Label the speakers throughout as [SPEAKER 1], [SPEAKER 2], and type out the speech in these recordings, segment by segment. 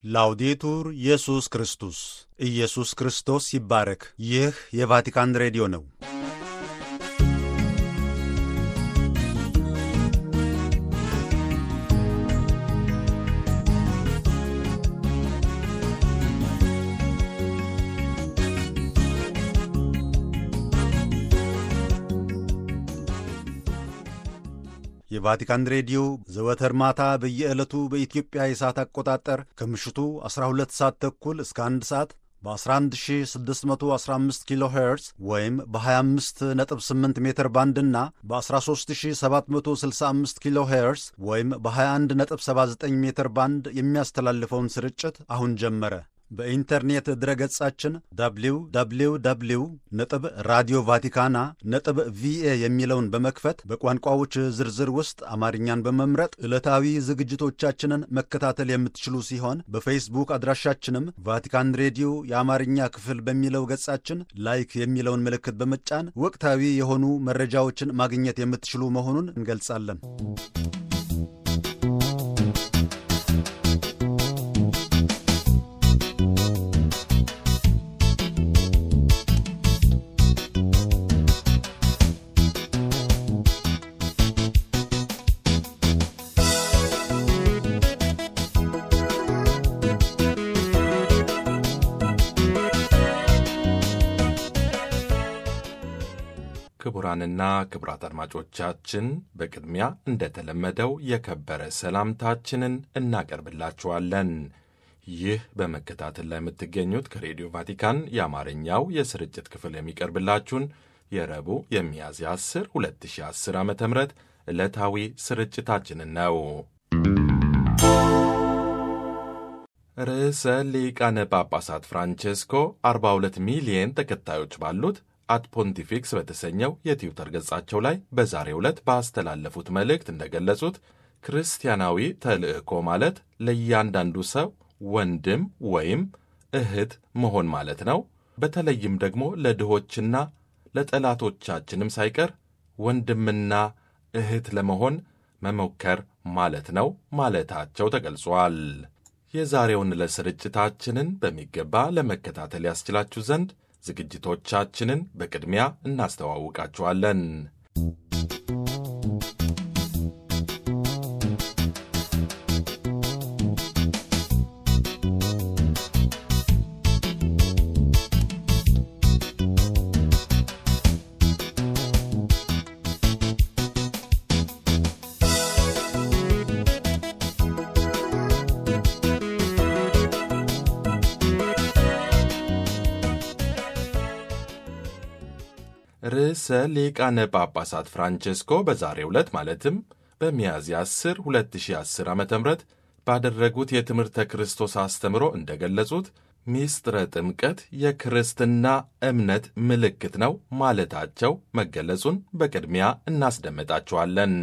[SPEAKER 1] ላውዴቱር ኢየሱስ ክርስቶስ ኢየሱስ ክርስቶስ ይባረክ። ይህ የቫቲካን ሬዲዮ ነው። የቫቲካን ሬዲዮ ዘወትር ማታ በየዕለቱ በኢትዮጵያ የሰዓት አቆጣጠር ከምሽቱ 12 ሰዓት ተኩል እስከ 1 ሰዓት በ11615 ኪሎ ሄርዝ ወይም በ258 ሜትር ባንድ እና በ13765 ኪሎ ሄርዝ ወይም በ2179 ሜትር ባንድ የሚያስተላልፈውን ስርጭት አሁን ጀመረ። በኢንተርኔት ድረገጻችን www ነጥብ ራዲዮ ቫቲካና ነጥብ ቪኤ የሚለውን በመክፈት በቋንቋዎች ዝርዝር ውስጥ አማርኛን በመምረጥ ዕለታዊ ዝግጅቶቻችንን መከታተል የምትችሉ ሲሆን በፌስቡክ አድራሻችንም ቫቲካን ሬዲዮ የአማርኛ ክፍል በሚለው ገጻችን ላይክ የሚለውን ምልክት በመጫን ወቅታዊ የሆኑ መረጃዎችን ማግኘት የምትችሉ መሆኑን እንገልጻለን።
[SPEAKER 2] ክቡራንና ክቡራት አድማጮቻችን በቅድሚያ እንደተለመደው የከበረ ሰላምታችንን እናቀርብላችኋለን። ይህ በመከታተል ላይ የምትገኙት ከሬዲዮ ቫቲካን የአማርኛው የስርጭት ክፍል የሚቀርብላችሁን የረቡዕ የሚያዝያ 10 2010 ዓ ም ዕለታዊ ስርጭታችንን ነው። ርዕሰ ሊቃነ ጳጳሳት ፍራንቼስኮ 42 ሚሊየን ተከታዮች ባሉት አት ፖንቲፊክስ በተሰኘው የትዊተር ገጻቸው ላይ በዛሬው ዕለት ባስተላለፉት መልእክት እንደገለጹት ክርስቲያናዊ ተልእኮ ማለት ለእያንዳንዱ ሰው ወንድም ወይም እህት መሆን ማለት ነው። በተለይም ደግሞ ለድሆችና ለጠላቶቻችንም ሳይቀር ወንድምና እህት ለመሆን መሞከር ማለት ነው ማለታቸው ተገልጿል። የዛሬውን ዕለት ስርጭታችንን በሚገባ ለመከታተል ያስችላችሁ ዘንድ ዝግጅቶቻችንን በቅድሚያ እናስተዋውቃችኋለን። ርዕሰ ሊቃነ ጳጳሳት ፍራንቼስኮ በዛሬው ዕለት ማለትም በሚያዝያ 10 2010 ዓ ም ባደረጉት የትምህርተ ክርስቶስ አስተምሮ እንደገለጹት ሚስጥረ ጥምቀት የክርስትና እምነት ምልክት ነው ማለታቸው መገለጹን በቅድሚያ እናስደምጣችኋለን።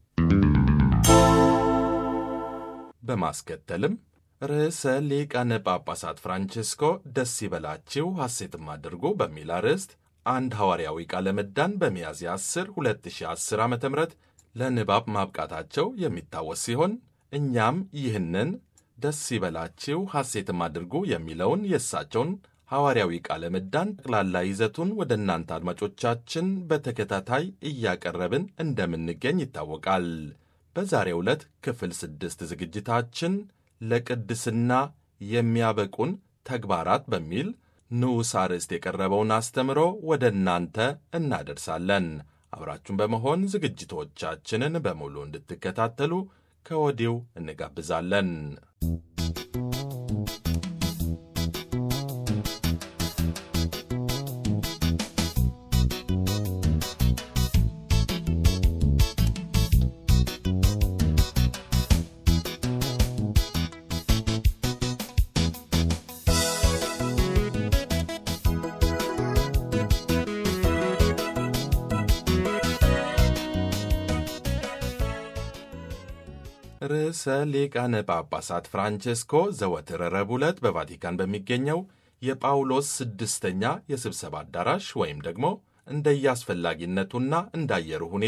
[SPEAKER 2] በማስከተልም ርዕሰ ሊቃነ ጳጳሳት ፍራንቼስኮ ደስ ይበላችሁ ሐሴትም አድርጉ በሚል አርዕስት አንድ ሐዋርያዊ ቃለ ምዕዳን በሚያዝያ 10 2010 ዓ ም ለንባብ ማብቃታቸው የሚታወስ ሲሆን እኛም ይህንን ደስ ይበላችሁ ሐሴትም አድርጉ የሚለውን የእሳቸውን ሐዋርያዊ ቃለ ምዕዳን ጠቅላላ ይዘቱን ወደ እናንተ አድማጮቻችን በተከታታይ እያቀረብን እንደምንገኝ ይታወቃል። በዛሬው ዕለት ክፍል ስድስት ዝግጅታችን ለቅድስና የሚያበቁን ተግባራት በሚል ንዑስ አርዕስት የቀረበውን አስተምሮ ወደ እናንተ እናደርሳለን። አብራችሁን በመሆን ዝግጅቶቻችንን በሙሉ እንድትከታተሉ ከወዲሁ እንጋብዛለን። ርዕሰ ሊቃነ ጳጳሳት ፍራንቼስኮ ዘወትር ረቡዕ ዕለት በቫቲካን በሚገኘው የጳውሎስ ስድስተኛ የስብሰባ አዳራሽ ወይም ደግሞ እንደየአስፈላጊነቱና እንዳየሩ ሁኔታ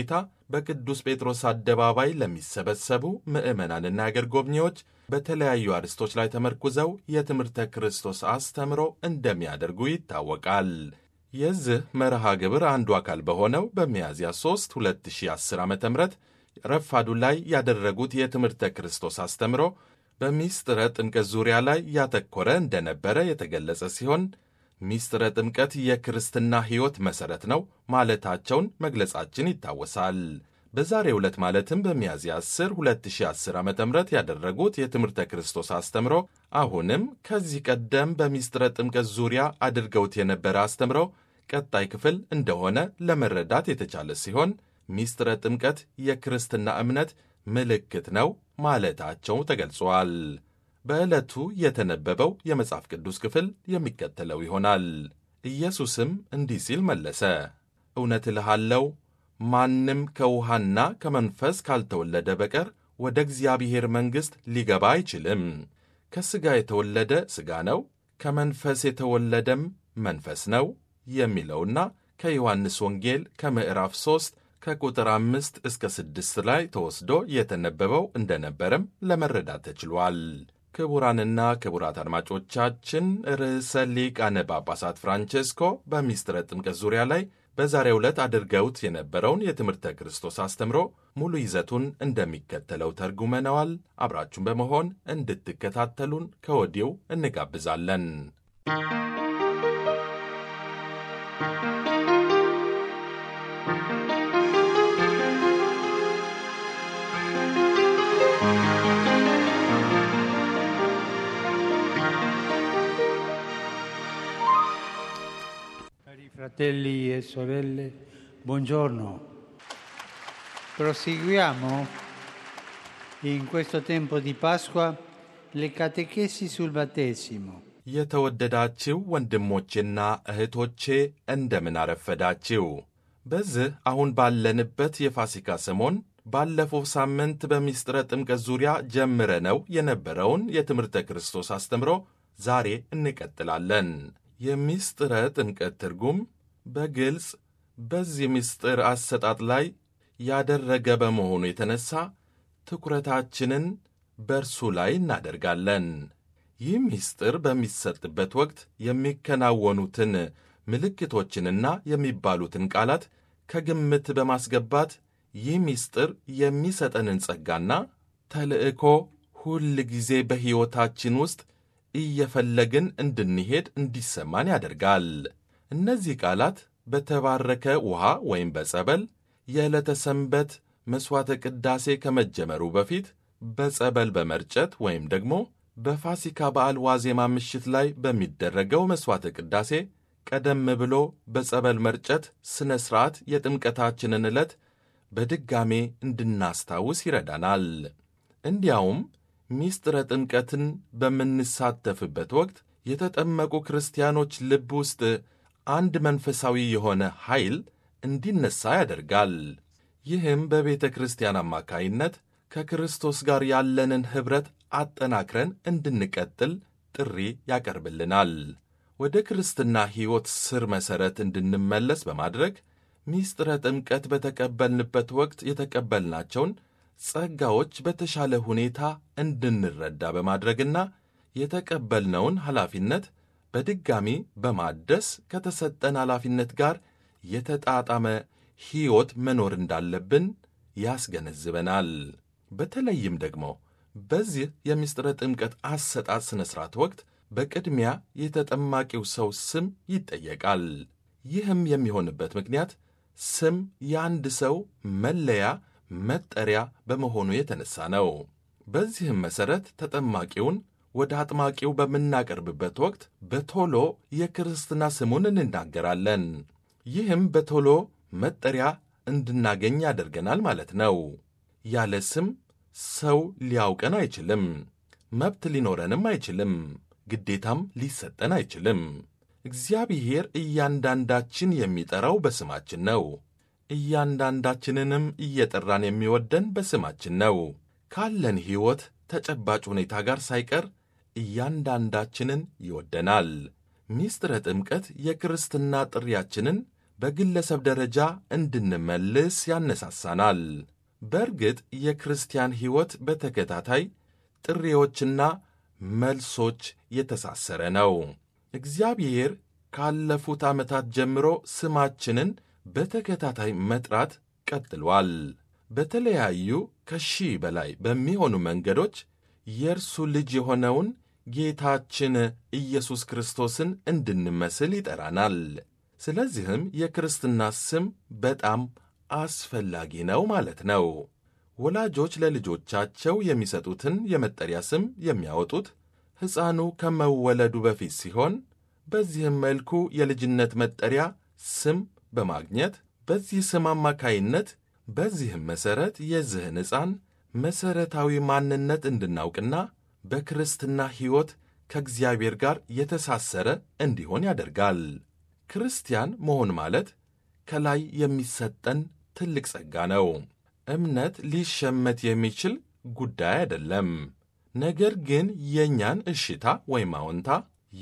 [SPEAKER 2] በቅዱስ ጴጥሮስ አደባባይ ለሚሰበሰቡ ምዕመናንና አገር ጎብኚዎች በተለያዩ አርዕስቶች ላይ ተመርኩዘው የትምህርተ ክርስቶስ አስተምሮ እንደሚያደርጉ ይታወቃል። የዚህ መርሃ ግብር አንዱ አካል በሆነው በሚያዝያ 3 2010 ዓ ም ረፋዱ ላይ ያደረጉት የትምህርተ ክርስቶስ አስተምሮ በሚስጥረ ጥምቀት ዙሪያ ላይ ያተኮረ እንደነበረ የተገለጸ ሲሆን ሚስጥረ ጥምቀት የክርስትና ሕይወት መሠረት ነው ማለታቸውን መግለጻችን ይታወሳል። በዛሬው ዕለት ማለትም በሚያዝያ 10 2010 ዓ ም ያደረጉት የትምህርተ ክርስቶስ አስተምሮ አሁንም ከዚህ ቀደም በሚስጥረ ጥምቀት ዙሪያ አድርገውት የነበረ አስተምሮ ቀጣይ ክፍል እንደሆነ ለመረዳት የተቻለ ሲሆን ሚስጥረ ጥምቀት የክርስትና እምነት ምልክት ነው ማለታቸው ተገልጿል። በዕለቱ የተነበበው የመጽሐፍ ቅዱስ ክፍል የሚከተለው ይሆናል። ኢየሱስም እንዲህ ሲል መለሰ፣ እውነት እልሃለሁ ማንም ከውሃና ከመንፈስ ካልተወለደ በቀር ወደ እግዚአብሔር መንግሥት ሊገባ አይችልም። ከሥጋ የተወለደ ሥጋ ነው፣ ከመንፈስ የተወለደም መንፈስ ነው የሚለውና ከዮሐንስ ወንጌል ከምዕራፍ 3 ከቁጥር አምስት እስከ ስድስት ላይ ተወስዶ የተነበበው እንደነበረም ለመረዳት ተችሏል። ክቡራንና ክቡራት አድማጮቻችን ርዕሰ ሊቃነ ጳጳሳት ፍራንቼስኮ በሚስጥረ ጥምቀት ዙሪያ ላይ በዛሬው ዕለት አድርገውት የነበረውን የትምህርተ ክርስቶስ አስተምሮ ሙሉ ይዘቱን እንደሚከተለው ተርጉመነዋል። አብራችሁን በመሆን እንድትከታተሉን ከወዲው እንጋብዛለን።
[SPEAKER 3] Cari fratelli e sorelle, buongiorno. Proseguiamo in questo tempo di Pasqua le catechesi sul battesimo.
[SPEAKER 2] የተወደዳችው ወንድሞቼና እህቶቼ እንደምን አረፈዳችው። በዚህ አሁን ባለንበት የፋሲካ ሰሞን ባለፈው ሳምንት በሚስጥረ ጥምቀት ዙሪያ ጀምረነው የነበረውን የትምህርተ ክርስቶስ አስተምሮ ዛሬ እንቀጥላለን። የሚስጥረ ጥምቀት ትርጉም በግልጽ በዚህ ምስጢር አሰጣጥ ላይ ያደረገ በመሆኑ የተነሳ ትኩረታችንን በእርሱ ላይ እናደርጋለን። ይህ ምስጢር በሚሰጥበት ወቅት የሚከናወኑትን ምልክቶችንና የሚባሉትን ቃላት ከግምት በማስገባት ይህ ምስጢር የሚሰጠንን ጸጋና ተልዕኮ ሁል ጊዜ በሕይወታችን ውስጥ እየፈለግን እንድንሄድ እንዲሰማን ያደርጋል። እነዚህ ቃላት በተባረከ ውሃ ወይም በጸበል የዕለተ ሰንበት መሥዋዕተ ቅዳሴ ከመጀመሩ በፊት በጸበል በመርጨት ወይም ደግሞ በፋሲካ በዓል ዋዜማ ምሽት ላይ በሚደረገው መሥዋዕተ ቅዳሴ ቀደም ብሎ በጸበል መርጨት ሥነ ሥርዓት የጥምቀታችንን ዕለት በድጋሜ እንድናስታውስ ይረዳናል። እንዲያውም ሚስጥረ ጥምቀትን በምንሳተፍበት ወቅት የተጠመቁ ክርስቲያኖች ልብ ውስጥ አንድ መንፈሳዊ የሆነ ኃይል እንዲነሳ ያደርጋል። ይህም በቤተ ክርስቲያን አማካይነት ከክርስቶስ ጋር ያለንን ኅብረት አጠናክረን እንድንቀጥል ጥሪ ያቀርብልናል። ወደ ክርስትና ሕይወት ስር መሠረት እንድንመለስ በማድረግ ሚስጥረ ጥምቀት በተቀበልንበት ወቅት የተቀበልናቸውን ጸጋዎች በተሻለ ሁኔታ እንድንረዳ በማድረግና የተቀበልነውን ኃላፊነት በድጋሚ በማደስ ከተሰጠን ኃላፊነት ጋር የተጣጣመ ሕይወት መኖር እንዳለብን ያስገነዝበናል። በተለይም ደግሞ በዚህ የምስጢረ ጥምቀት አሰጣጥ ሥነ ሥርዓት ወቅት በቅድሚያ የተጠማቂው ሰው ስም ይጠየቃል። ይህም የሚሆንበት ምክንያት ስም የአንድ ሰው መለያ መጠሪያ በመሆኑ የተነሳ ነው። በዚህም መሠረት ተጠማቂውን ወደ አጥማቂው በምናቀርብበት ወቅት በቶሎ የክርስትና ስሙን እንናገራለን። ይህም በቶሎ መጠሪያ እንድናገኝ ያደርገናል ማለት ነው። ያለ ስም ሰው ሊያውቀን አይችልም። መብት ሊኖረንም አይችልም። ግዴታም ሊሰጠን አይችልም። እግዚአብሔር እያንዳንዳችን የሚጠራው በስማችን ነው። እያንዳንዳችንንም እየጠራን የሚወደን በስማችን ነው። ካለን ሕይወት ተጨባጭ ሁኔታ ጋር ሳይቀር እያንዳንዳችንን ይወደናል። ሚስጥረ ጥምቀት የክርስትና ጥሪያችንን በግለሰብ ደረጃ እንድንመልስ ያነሳሳናል። በእርግጥ የክርስቲያን ሕይወት በተከታታይ ጥሪዎችና መልሶች የተሳሰረ ነው። እግዚአብሔር ካለፉት ዓመታት ጀምሮ ስማችንን በተከታታይ መጥራት ቀጥሏል። በተለያዩ ከሺህ በላይ በሚሆኑ መንገዶች የእርሱ ልጅ የሆነውን ጌታችን ኢየሱስ ክርስቶስን እንድንመስል ይጠራናል። ስለዚህም የክርስትና ስም በጣም አስፈላጊ ነው ማለት ነው። ወላጆች ለልጆቻቸው የሚሰጡትን የመጠሪያ ስም የሚያወጡት ሕፃኑ ከመወለዱ በፊት ሲሆን በዚህም መልኩ የልጅነት መጠሪያ ስም በማግኘት በዚህ ስም አማካይነት በዚህም መሠረት የዚህን ሕፃን መሠረታዊ ማንነት እንድናውቅና በክርስትና ሕይወት ከእግዚአብሔር ጋር የተሳሰረ እንዲሆን ያደርጋል። ክርስቲያን መሆን ማለት ከላይ የሚሰጠን ትልቅ ጸጋ ነው። እምነት ሊሸመት የሚችል ጉዳይ አይደለም። ነገር ግን የእኛን እሽታ ወይም አዎንታ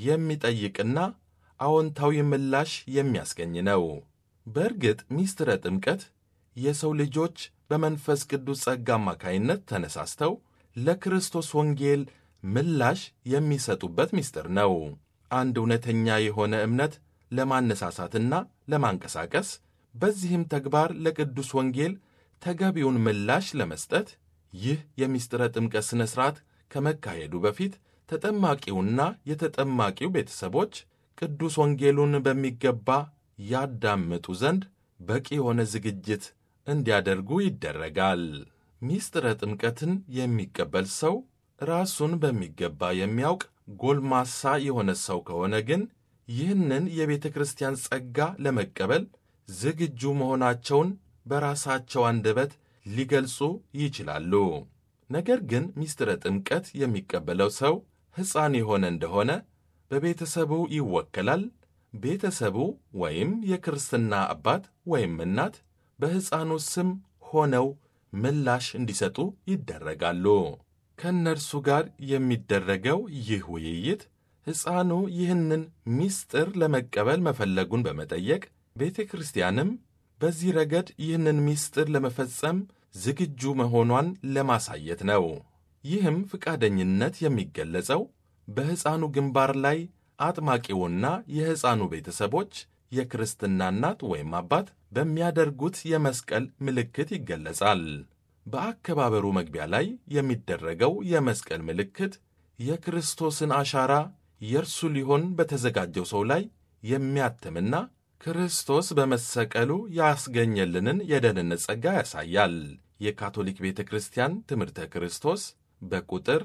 [SPEAKER 2] የሚጠይቅና አዎንታዊ ምላሽ የሚያስገኝ ነው። በእርግጥ ሚስጥረ ጥምቀት የሰው ልጆች በመንፈስ ቅዱስ ጸጋ አማካይነት ተነሳስተው ለክርስቶስ ወንጌል ምላሽ የሚሰጡበት ምስጢር ነው። አንድ እውነተኛ የሆነ እምነት ለማነሳሳትና ለማንቀሳቀስ በዚህም ተግባር ለቅዱስ ወንጌል ተገቢውን ምላሽ ለመስጠት ይህ የምስጢረ ጥምቀት ሥነ ሥርዓት ከመካሄዱ በፊት ተጠማቂውና የተጠማቂው ቤተሰቦች ቅዱስ ወንጌሉን በሚገባ ያዳምጡ ዘንድ በቂ የሆነ ዝግጅት እንዲያደርጉ ይደረጋል። ምስጢረ ጥምቀትን የሚቀበል ሰው ራሱን በሚገባ የሚያውቅ ጎልማሳ የሆነ ሰው ከሆነ ግን ይህንን የቤተ ክርስቲያን ጸጋ ለመቀበል ዝግጁ መሆናቸውን በራሳቸው አንደበት ሊገልጹ ይችላሉ። ነገር ግን ምስጢረ ጥምቀት የሚቀበለው ሰው ሕፃን የሆነ እንደሆነ በቤተሰቡ ይወከላል። ቤተሰቡ ወይም የክርስትና አባት ወይም እናት በሕፃኑ ስም ሆነው ምላሽ እንዲሰጡ ይደረጋሉ። ከእነርሱ ጋር የሚደረገው ይህ ውይይት ሕፃኑ ይህንን ምስጢር ለመቀበል መፈለጉን በመጠየቅ ቤተ ክርስቲያንም በዚህ ረገድ ይህንን ምስጢር ለመፈጸም ዝግጁ መሆኗን ለማሳየት ነው። ይህም ፈቃደኝነት የሚገለጸው በሕፃኑ ግንባር ላይ አጥማቂውና የሕፃኑ ቤተሰቦች የክርስትና እናት ወይም አባት በሚያደርጉት የመስቀል ምልክት ይገለጻል። በአከባበሩ መግቢያ ላይ የሚደረገው የመስቀል ምልክት የክርስቶስን አሻራ የእርሱ ሊሆን በተዘጋጀው ሰው ላይ የሚያትምና ክርስቶስ በመሰቀሉ ያስገኘልንን የደህንነት ጸጋ ያሳያል። የካቶሊክ ቤተ ክርስቲያን ትምህርተ ክርስቶስ በቁጥር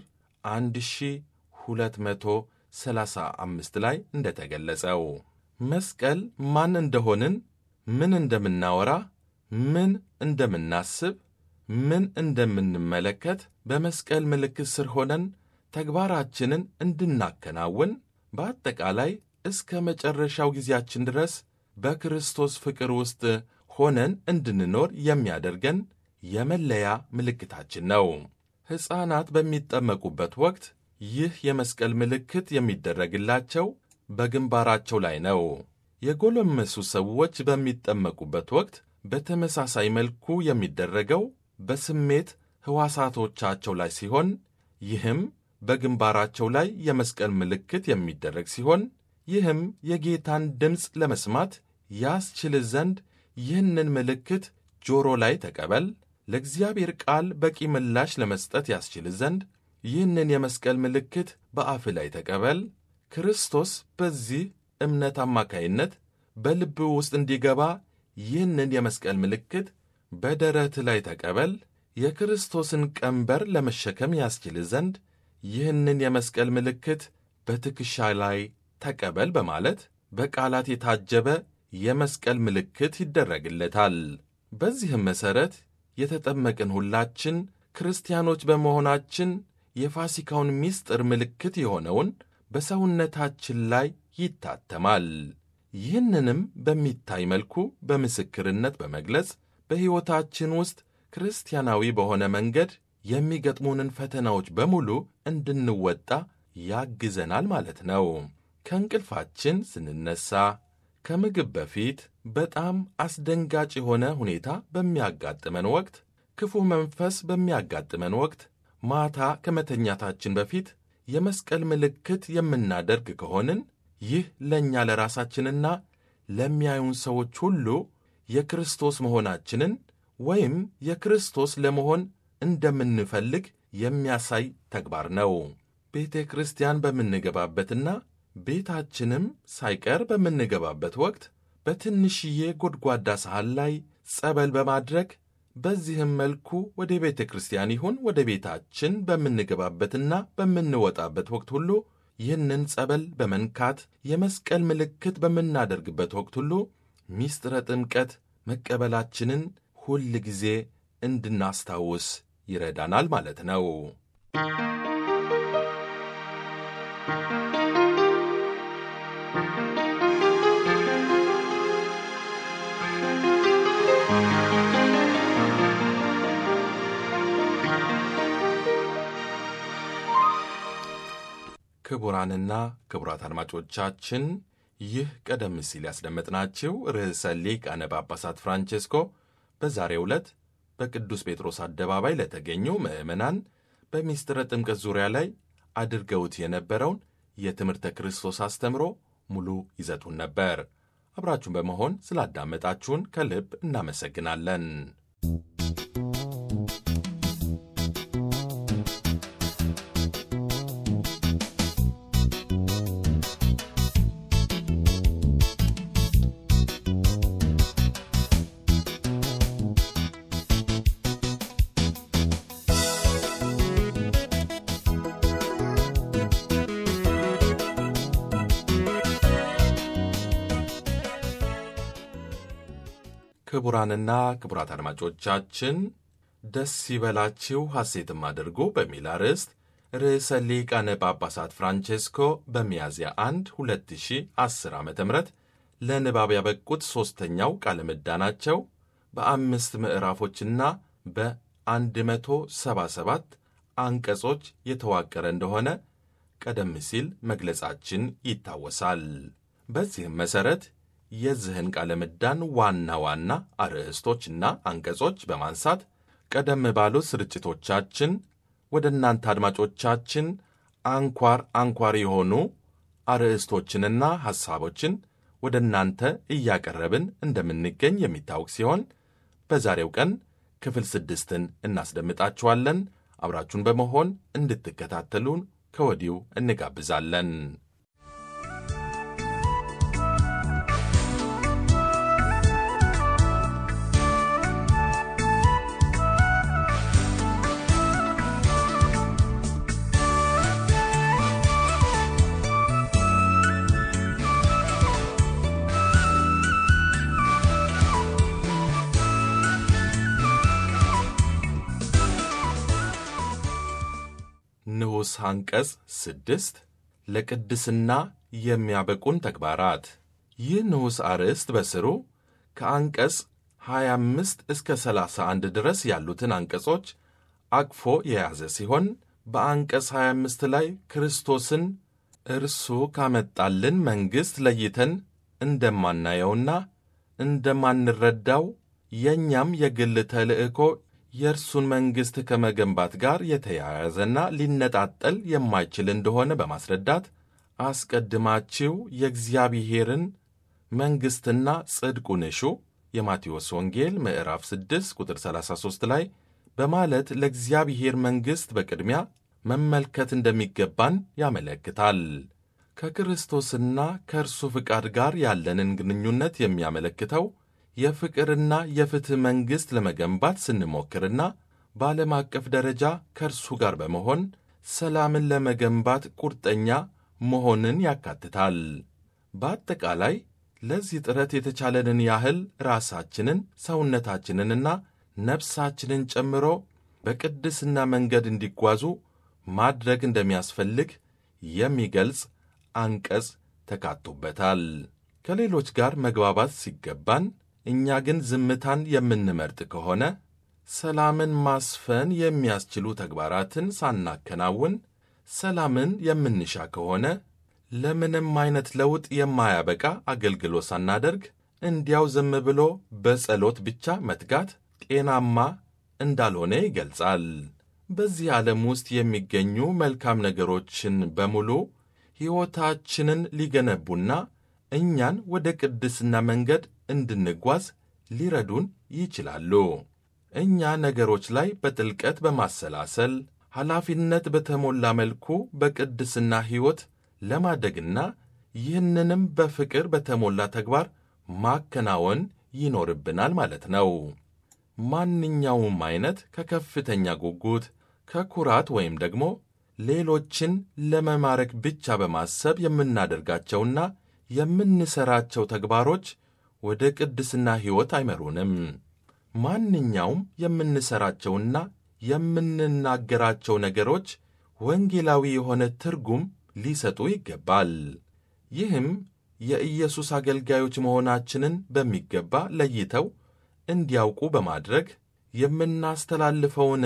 [SPEAKER 2] 1235 ላይ እንደተገለጸው መስቀል ማን እንደሆንን፣ ምን እንደምናወራ፣ ምን እንደምናስብ፣ ምን እንደምንመለከት በመስቀል ምልክት ስር ሆነን ተግባራችንን እንድናከናውን በአጠቃላይ እስከ መጨረሻው ጊዜያችን ድረስ በክርስቶስ ፍቅር ውስጥ ሆነን እንድንኖር የሚያደርገን የመለያ ምልክታችን ነው። ሕፃናት በሚጠመቁበት ወቅት ይህ የመስቀል ምልክት የሚደረግላቸው በግንባራቸው ላይ ነው። የጎለመሱ ሰዎች በሚጠመቁበት ወቅት በተመሳሳይ መልኩ የሚደረገው በስሜት ሕዋሳቶቻቸው ላይ ሲሆን ይህም በግንባራቸው ላይ የመስቀል ምልክት የሚደረግ ሲሆን ይህም የጌታን ድምፅ ለመስማት ያስችል ዘንድ ይህንን ምልክት ጆሮ ላይ ተቀበል፣ ለእግዚአብሔር ቃል በቂ ምላሽ ለመስጠት ያስችል ዘንድ ይህንን የመስቀል ምልክት በአፍ ላይ ተቀበል፣ ክርስቶስ በዚህ እምነት አማካይነት በልብ ውስጥ እንዲገባ ይህንን የመስቀል ምልክት በደረት ላይ ተቀበል፣ የክርስቶስን ቀንበር ለመሸከም ያስችል ዘንድ ይህንን የመስቀል ምልክት በትከሻ ላይ ተቀበል በማለት በቃላት የታጀበ የመስቀል ምልክት ይደረግለታል። በዚህም መሠረት የተጠመቅን ሁላችን ክርስቲያኖች በመሆናችን የፋሲካውን ምስጢር ምልክት የሆነውን በሰውነታችን ላይ ይታተማል። ይህንንም በሚታይ መልኩ በምስክርነት በመግለጽ በሕይወታችን ውስጥ ክርስቲያናዊ በሆነ መንገድ የሚገጥሙንን ፈተናዎች በሙሉ እንድንወጣ ያግዘናል ማለት ነው። ከእንቅልፋችን ስንነሳ፣ ከምግብ በፊት በጣም አስደንጋጭ የሆነ ሁኔታ በሚያጋጥመን ወቅት፣ ክፉ መንፈስ በሚያጋጥመን ወቅት፣ ማታ ከመተኛታችን በፊት የመስቀል ምልክት የምናደርግ ከሆንን ይህ ለእኛ ለራሳችንና ለሚያዩን ሰዎች ሁሉ የክርስቶስ መሆናችንን ወይም የክርስቶስ ለመሆን እንደምንፈልግ የሚያሳይ ተግባር ነው። ቤተ ክርስቲያን በምንገባበትና ቤታችንም ሳይቀር በምንገባበት ወቅት በትንሽዬ ጎድጓዳ ሳህን ላይ ጸበል በማድረግ በዚህም መልኩ ወደ ቤተ ክርስቲያን ይሁን ወደ ቤታችን በምንገባበትና በምንወጣበት ወቅት ሁሉ ይህንን ጸበል በመንካት የመስቀል ምልክት በምናደርግበት ወቅት ሁሉ ሚስጥረ ጥምቀት መቀበላችንን ሁል ጊዜ እንድናስታውስ ይረዳናል ማለት ነው። ክቡራንና ክቡራት አድማጮቻችን ይህ ቀደም ሲል ያስደመጥናችሁ ርዕሰ ሊቃነ ጳጳሳት ፍራንቼስኮ በዛሬው ዕለት በቅዱስ ጴጥሮስ አደባባይ ለተገኙ ምዕመናን በሚስጥረ ጥምቀት ዙሪያ ላይ አድርገውት የነበረውን የትምህርተ ክርስቶስ አስተምሮ ሙሉ ይዘቱን ነበር። አብራችሁን በመሆን ስላዳመጣችሁን ከልብ እናመሰግናለን። ክቡራንና ክቡራት አድማጮቻችን ደስ ይበላችሁ ሐሴትም አድርጉ በሚል አርዕስት ርዕሰ ሊቃነ ጳጳሳት ፍራንቼስኮ በሚያዝያ 1 2010 ዓ ም ለንባብ ያበቁት ሦስተኛው ቃለ ምዕዳናቸው በአምስት ምዕራፎችና በ177 አንቀጾች የተዋቀረ እንደሆነ ቀደም ሲል መግለጻችን ይታወሳል። በዚህም መሠረት የዚህን ቃለ ምዕዳን ዋና ዋና አርዕስቶችና አንቀጾች በማንሳት ቀደም ባሉት ስርጭቶቻችን ወደ እናንተ አድማጮቻችን አንኳር አንኳር የሆኑ አርዕስቶችንና ሐሳቦችን ወደ እናንተ እያቀረብን እንደምንገኝ የሚታወቅ ሲሆን በዛሬው ቀን ክፍል ስድስትን እናስደምጣችኋለን። አብራችሁን በመሆን እንድትከታተሉን ከወዲሁ እንጋብዛለን። ንዑስ አንቀጽ ስድስት ለቅድስና የሚያበቁን ተግባራት። ይህ ንዑስ አርዕስት በስሩ ከአንቀጽ 25 እስከ 31 ድረስ ያሉትን አንቀጾች አቅፎ የያዘ ሲሆን በአንቀጽ 25 ላይ ክርስቶስን እርሱ ካመጣልን መንግሥት ለይተን እንደማናየውና እንደማንረዳው የእኛም የግል ተልእኮ የእርሱን መንግሥት ከመገንባት ጋር የተያያዘና ሊነጣጠል የማይችል እንደሆነ በማስረዳት አስቀድማችሁ የእግዚአብሔርን መንግሥትና ጽድቁን እሹ የማቴዎስ ወንጌል ምዕራፍ 6 ቁጥር 33 ላይ በማለት ለእግዚአብሔር መንግሥት በቅድሚያ መመልከት እንደሚገባን ያመለክታል። ከክርስቶስና ከእርሱ ፍቃድ ጋር ያለንን ግንኙነት የሚያመለክተው የፍቅርና የፍትሕ መንግሥት ለመገንባት ስንሞክርና በዓለም አቀፍ ደረጃ ከእርሱ ጋር በመሆን ሰላምን ለመገንባት ቁርጠኛ መሆንን ያካትታል። በአጠቃላይ ለዚህ ጥረት የተቻለንን ያህል ራሳችንን ሰውነታችንንና ነፍሳችንን ጨምሮ በቅድስና መንገድ እንዲጓዙ ማድረግ እንደሚያስፈልግ የሚገልጽ አንቀጽ ተካቶበታል። ከሌሎች ጋር መግባባት ሲገባን እኛ ግን ዝምታን የምንመርጥ ከሆነ ሰላምን ማስፈን የሚያስችሉ ተግባራትን ሳናከናውን ሰላምን የምንሻ ከሆነ ለምንም አይነት ለውጥ የማያበቃ አገልግሎት ሳናደርግ እንዲያው ዝም ብሎ በጸሎት ብቻ መትጋት ጤናማ እንዳልሆነ ይገልጻል። በዚህ ዓለም ውስጥ የሚገኙ መልካም ነገሮችን በሙሉ ሕይወታችንን ሊገነቡና እኛን ወደ ቅድስና መንገድ እንድንጓዝ ሊረዱን ይችላሉ። እኛ ነገሮች ላይ በጥልቀት በማሰላሰል ኃላፊነት በተሞላ መልኩ በቅድስና ሕይወት ለማደግና ይህንንም በፍቅር በተሞላ ተግባር ማከናወን ይኖርብናል ማለት ነው። ማንኛውም አይነት ከከፍተኛ ጉጉት፣ ከኩራት ወይም ደግሞ ሌሎችን ለመማረክ ብቻ በማሰብ የምናደርጋቸውና የምንሠራቸው ተግባሮች ወደ ቅድስና ሕይወት አይመሩንም። ማንኛውም የምንሠራቸውና የምንናገራቸው ነገሮች ወንጌላዊ የሆነ ትርጉም ሊሰጡ ይገባል። ይህም የኢየሱስ አገልጋዮች መሆናችንን በሚገባ ለይተው እንዲያውቁ በማድረግ የምናስተላልፈውን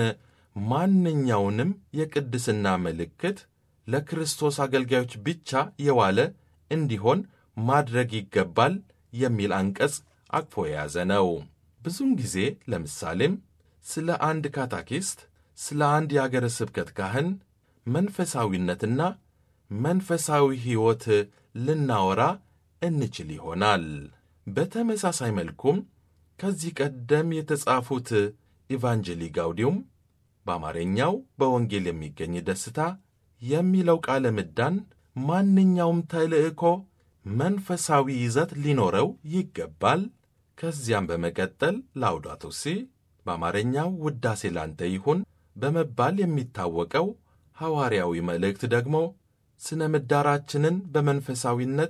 [SPEAKER 2] ማንኛውንም የቅድስና ምልክት ለክርስቶስ አገልጋዮች ብቻ የዋለ እንዲሆን ማድረግ ይገባል የሚል አንቀጽ አቅፎ የያዘ ነው። ብዙውን ጊዜ ለምሳሌም ስለ አንድ ካታኪስት፣ ስለ አንድ የአገረ ስብከት ካህን መንፈሳዊነትና መንፈሳዊ ሕይወት ልናወራ እንችል ይሆናል። በተመሳሳይ መልኩም ከዚህ ቀደም የተጻፉት ኢቫንጀሊ ጋውዲዩም በአማርኛው በወንጌል የሚገኝ ደስታ የሚለው ቃለ ምዳን ማንኛውም ተልእኮ መንፈሳዊ ይዘት ሊኖረው ይገባል። ከዚያም በመቀጠል ላውዳቶ ሲ በአማርኛው ውዳሴ ላንተ ይሁን በመባል የሚታወቀው ሐዋርያዊ መልእክት ደግሞ ስነ ምዳራችንን በመንፈሳዊነት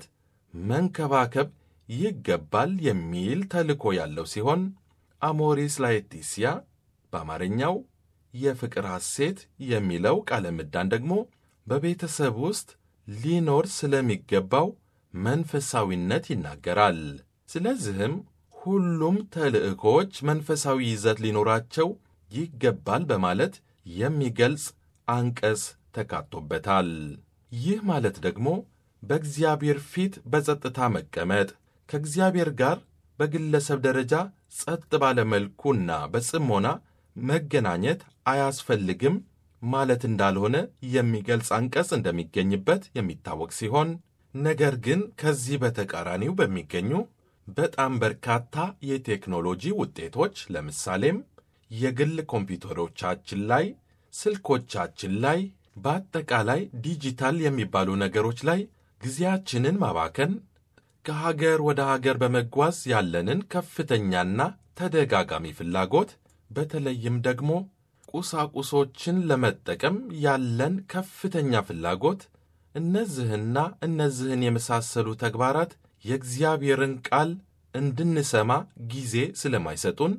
[SPEAKER 2] መንከባከብ ይገባል የሚል ተልእኮ ያለው ሲሆን አሞሪስ ላetitia በአማርኛው የፍቅር ሐሴት የሚለው ቃለ ምዳን ደግሞ በቤተሰብ ውስጥ ሊኖር ስለሚገባው መንፈሳዊነት ይናገራል። ስለዚህም ሁሉም ተልእኮዎች መንፈሳዊ ይዘት ሊኖራቸው ይገባል በማለት የሚገልጽ አንቀጽ ተካቶበታል። ይህ ማለት ደግሞ በእግዚአብሔር ፊት በጸጥታ መቀመጥ ከእግዚአብሔር ጋር በግለሰብ ደረጃ ጸጥ ባለ መልኩና በጽሞና መገናኘት አያስፈልግም ማለት እንዳልሆነ የሚገልጽ አንቀጽ እንደሚገኝበት የሚታወቅ ሲሆን ነገር ግን ከዚህ በተቃራኒው በሚገኙ በጣም በርካታ የቴክኖሎጂ ውጤቶች ለምሳሌም የግል ኮምፒውተሮቻችን ላይ፣ ስልኮቻችን ላይ፣ በአጠቃላይ ዲጂታል የሚባሉ ነገሮች ላይ ጊዜያችንን ማባከን ከሀገር ወደ ሀገር በመጓዝ ያለንን ከፍተኛና ተደጋጋሚ ፍላጎት በተለይም ደግሞ ቁሳቁሶችን ለመጠቀም ያለን ከፍተኛ ፍላጎት እነዚህና እነዚህን የመሳሰሉ ተግባራት የእግዚአብሔርን ቃል እንድንሰማ ጊዜ ስለማይሰጡን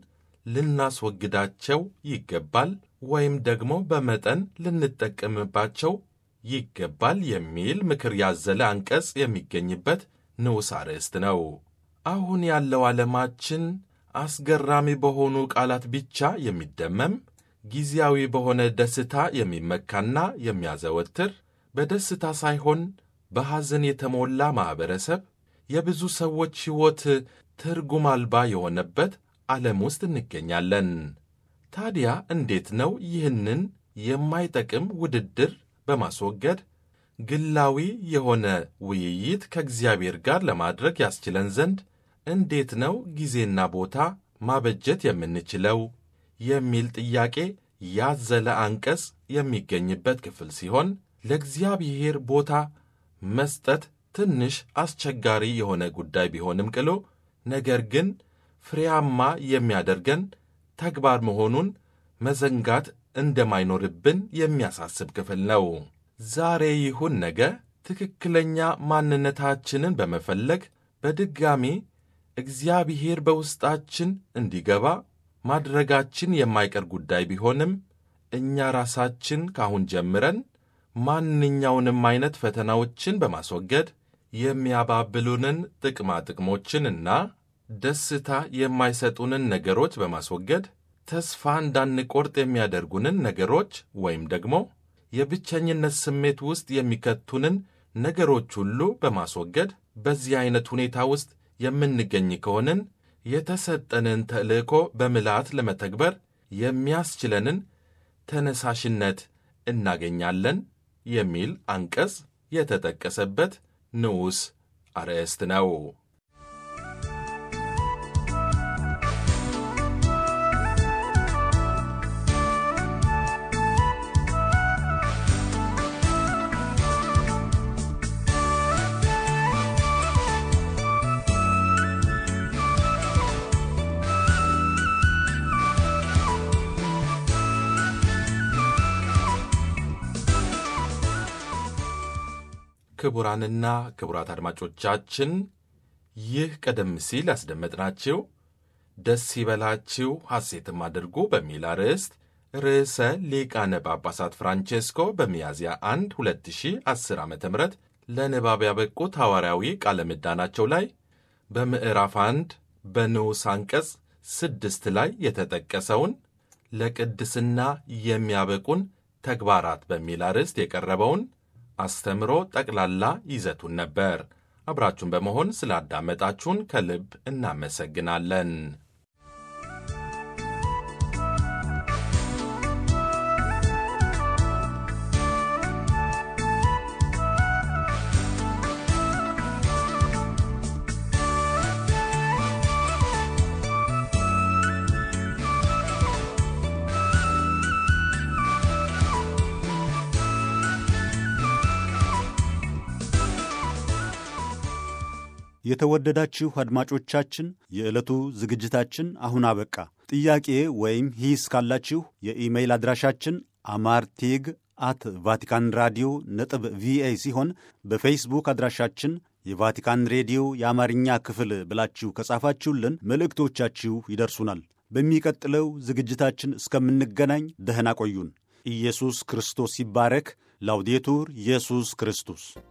[SPEAKER 2] ልናስወግዳቸው ይገባል ወይም ደግሞ በመጠን ልንጠቀምባቸው ይገባል የሚል ምክር ያዘለ አንቀጽ የሚገኝበት ንዑስ አርዕስት ነው። አሁን ያለው ዓለማችን አስገራሚ በሆኑ ቃላት ብቻ የሚደመም ጊዜያዊ በሆነ ደስታ የሚመካና የሚያዘወትር በደስታ ሳይሆን በሐዘን የተሞላ ማኅበረሰብ የብዙ ሰዎች ሕይወት ትርጉም አልባ የሆነበት ዓለም ውስጥ እንገኛለን። ታዲያ እንዴት ነው ይህንን የማይጠቅም ውድድር በማስወገድ ግላዊ የሆነ ውይይት ከእግዚአብሔር ጋር ለማድረግ ያስችለን ዘንድ እንዴት ነው ጊዜና ቦታ ማበጀት የምንችለው የሚል ጥያቄ ያዘለ አንቀጽ የሚገኝበት ክፍል ሲሆን ለእግዚአብሔር ቦታ መስጠት ትንሽ አስቸጋሪ የሆነ ጉዳይ ቢሆንም ቅሎ ነገር ግን ፍሬያማ የሚያደርገን ተግባር መሆኑን መዘንጋት እንደማይኖርብን የሚያሳስብ ክፍል ነው። ዛሬ ይሁን ነገ ትክክለኛ ማንነታችንን በመፈለግ በድጋሚ እግዚአብሔር በውስጣችን እንዲገባ ማድረጋችን የማይቀር ጉዳይ ቢሆንም እኛ ራሳችን ካሁን ጀምረን ማንኛውንም አይነት ፈተናዎችን በማስወገድ የሚያባብሉንን ጥቅማ ጥቅሞችንና ደስታ የማይሰጡንን ነገሮች በማስወገድ ተስፋ እንዳንቆርጥ የሚያደርጉንን ነገሮች ወይም ደግሞ የብቸኝነት ስሜት ውስጥ የሚከቱንን ነገሮች ሁሉ በማስወገድ በዚህ ዐይነት ሁኔታ ውስጥ የምንገኝ ከሆንን የተሰጠንን ተልእኮ በምልአት ለመተግበር የሚያስችለንን ተነሳሽነት እናገኛለን የሚል አንቀጽ የተጠቀሰበት ንዑስ አርዕስት ነው። ክቡራንና ክቡራት አድማጮቻችን ይህ ቀደም ሲል ያስደመጥናችሁ ደስ ይበላችሁ ሐሴትም አድርጉ በሚል አርዕስት ርዕሰ ሊቃነ ጳጳሳት ፍራንቼስኮ በሚያዝያ 1 2010 ዓ ም ለንባብ ያበቁት ሐዋርያዊ ቃለ ምዕዳናቸው ላይ በምዕራፍ 1 በንዑስ አንቀጽ ስድስት ላይ የተጠቀሰውን ለቅድስና የሚያበቁን ተግባራት በሚል አርዕስት የቀረበውን አስተምሮ ጠቅላላ ይዘቱን ነበር። አብራችሁን በመሆን ስላዳመጣችሁን ከልብ እናመሰግናለን።
[SPEAKER 1] የተወደዳችሁ አድማጮቻችን የዕለቱ ዝግጅታችን አሁን አበቃ። ጥያቄ ወይም ሂስ ካላችሁ የኢሜይል አድራሻችን አማርቴግ አት ቫቲካን ራዲዮ ነጥብ ቪኦኤ ሲሆን በፌስቡክ አድራሻችን የቫቲካን ሬዲዮ የአማርኛ ክፍል ብላችሁ ከጻፋችሁልን መልእክቶቻችሁ ይደርሱናል። በሚቀጥለው ዝግጅታችን እስከምንገናኝ ደህና ቆዩን። ኢየሱስ ክርስቶስ ይባረክ። ላውዴቱር ኢየሱስ ክርስቶስ